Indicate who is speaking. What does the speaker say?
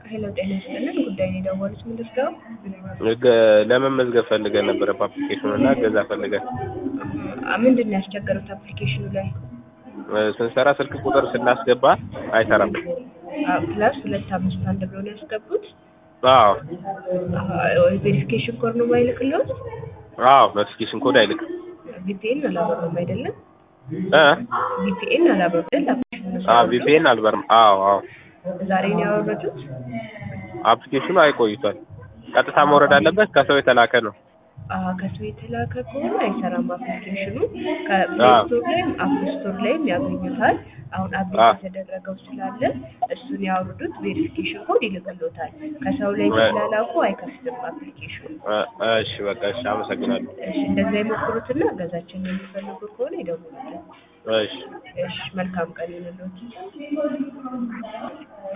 Speaker 1: ሄሎ ጤና ይስጥልን። ጉዳይ ነው የደወሉት ምንድን ነው?
Speaker 2: ገ- ለመመዝገብ ፈልገን ነበረ በአፕሊኬሽኑ እና እገዛ ፈልገን
Speaker 1: አ- ምንድን ነው ያስቸገሩት አፕሊኬሽኑ ላይ?
Speaker 2: እ፣ ስንሰራ ስልክ ቁጥር ስናስገባ አይሰራም።
Speaker 1: አ- ፕላስ ሁለት አምስት አንድ ብሎ ነው ያስገቡት።
Speaker 2: አዎ
Speaker 1: ቬሪፊኬሽን ኮድ ነው ማይልክለት።
Speaker 2: አዎ ኖቲፊኬሽን ኮድ አይልክም
Speaker 1: ቪፒኤን አላበሩም አይደለም?
Speaker 2: እ
Speaker 1: ቪፒኤን አላበሩም አይደል?
Speaker 2: አዎ ቪፒኤን አልበርም። አዎ አዎ
Speaker 1: ዛሬ ነው ያወረዱት።
Speaker 2: አፕሊኬሽኑ አይቆይቷል። ቀጥታ መውረድ አለበት። ከሰው የተላከ ነው።
Speaker 1: አሀ ከሰው የተላከ ከሆነ አይሰራም አፕሊኬሽኑ። ከፕሌይ ስቶር ላይም አፕ ስቶር ላይም ያገኙታል። አሁን አፕዴት
Speaker 2: አዎ።
Speaker 1: የተደረገው ስላለ እሱን ያወርዱት፣ ቬሪፊኬሽን ኮድ ይልክሎታል። ከሰው ላይ
Speaker 2: እ-
Speaker 1: ስላላኩ አይከፍትም አፕሊኬሽኑ።
Speaker 2: እ፣ እሺ በቃ እሺ፣ አመሰግናለሁ።
Speaker 1: እሺ እንደዛ ይሞክሩትና እገዛችን የሚፈልጉ ከሆነ ይደውሉልን።
Speaker 2: እሺ
Speaker 1: እሺ መልካም ቀን ይሁንልዎት።